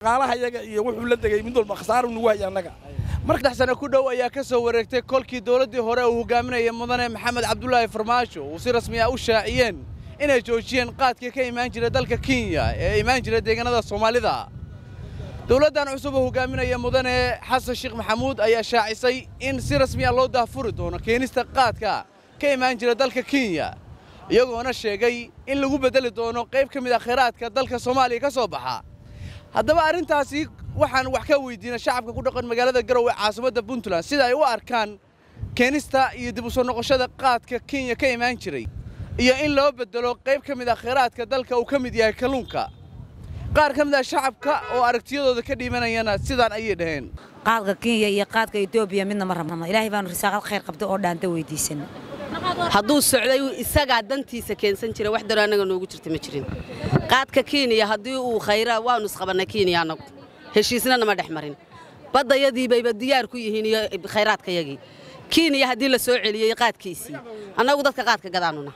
dhaqaalaha yaga iyo wuxuu la degay mid walba khasaaro nagu haya annaga saddex sano ku dhow ayaa ka soo wareegtay kolkii dowladdii hore uu hogaaminaya mudane maxamed cabdulaahi farmaajo uu si rasmi ah u shaaciyeen inay joojiyeen qaadkii ka imaan jira dalka kenya ee imaan jira deegaanada soomaalida dowladdan cusub oo hogaaminaya mudane xasan sheekh maxamuud ayaa shaacisay in si rasmi ah loo daahfuri doono keenista qaadka ka imaan jira dalka kenya iyagoona sheegay in lagu beddeli doono qayb ka mid ah khayraadka dalka soomaaliya ka soo baxa haddaba arrintaasi waxaan wax ka weydiinay shacabka ku dhaqan magaalada garowe caasimadda puntland sida ay u arkaan keenista iyo dib u soo noqoshada qaadka kenya ka imaan jiray iyo in loo beddelo qayb ka mid ah khayraadka dalka uu ka mid yahay kalluunka qaar ka mid ah shacabka oo aragtiyadooda ka dhiibanayana sidaan ayay dhaheen qaadka kenya iyo qaadka etoobiya midna ma rabna ilaahay baanu risaaqad khayr qabta oo dhaanta weydiisan hadduu socday isagaa dantiisa keensan jira wax daro annaga noogu jirta ma jirin qaadka kenya haddii uu khayra waanu isqabannay kenya annagu heshiisna nama dhex marin baddayadii bayba diyaar ku yihiin iyo khayraadkayagii kenya haddii la soo celiyey qaadkiisii annagu dadka qaadka gadaanuna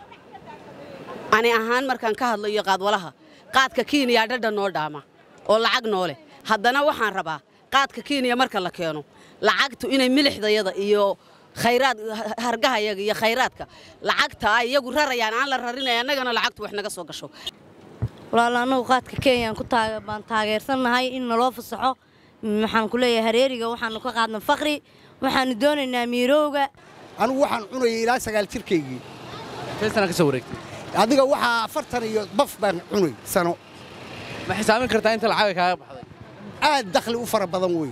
ani ahaan markaan ka hadlayo qaadwalaha qaadka kenya dhadha noo dhaama oo lacag noo leh haddana waxaan rabaa qaadka kenya marka la keeno lacagtu inay milixdayada iyo khayraad hargahayaga iyo khayraadka lacagta ay iyagu rarayaan aan la rarinay annagana lacagtu wax naga soo gasho walaala annagu qaadka kenyaan ku baan taageersannahay in naloo fasaxo waxaan ku leeyahay hareeriga waxaanu ka qaadna fakri waxaanu doonaynaa miirowga anigu waxaan cunayay ilaa sagaal jirkaygii sana ka soo wareegtay adiga waxaa afartan iyo baf baan cunay sano ma xisaamin kartaa inta lacaga kaaga baxday aad dakhli u fara badan wey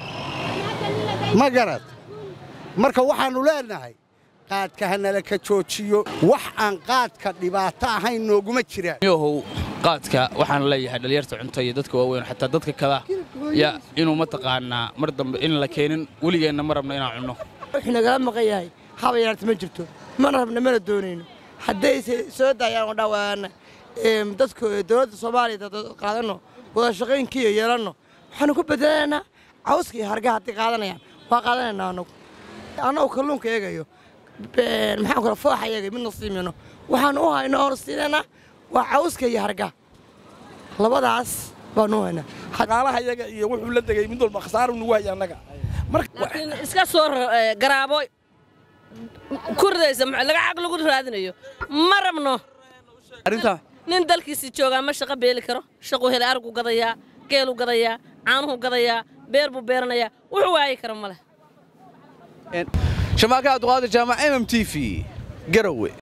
ma garad marka waxaannu leenahay qaadka hanala ka joojiyo wax aan qaadka dhibaato ahayn nooguma jiraan yohow qaadka waxaan leeyahay dhalinyarta cunto iyo dadka waaweyn xataa dadka kada ya inuu mataqaanaa mar dambe in la keenin weligeenna ma rabno inaan cunno wuxuu nagala maqan yahay haba yaraarta ma jirto mana rabna mana doonayno haddayse soo daayaan oo dhawaana dadka dowladda soomaaliya qaadanno wada shaqaynkiiyo yeelanno waxaanu ku bedelaynaa cawska iyo hargaha haddii qaadanayaan waa qaadanaynaa annagu annagu kalluunka eegayo maxaan kula fooxa eegay midna siimino waxaanu u hayno oonu siinaynaa waa cawska iyo hargaha labadaas baanu u haynaa dhaqaalaha yaga iyo wuxuu la degay mid walba khasaaro nagu haya annaga laakiin iska soo garaabo ku ridaysa laga xaq lagu raadinayo ma rabno arrintaa nin dalkiisii joogaa ma shaqo beeli karo shaquu helay argu gadayaa geelu gadayaa caanuhu gadayaa beer buu beeranayaa wuxuu waayi kara ma leh shamaaka abduqaadir jaamac m m t v garowe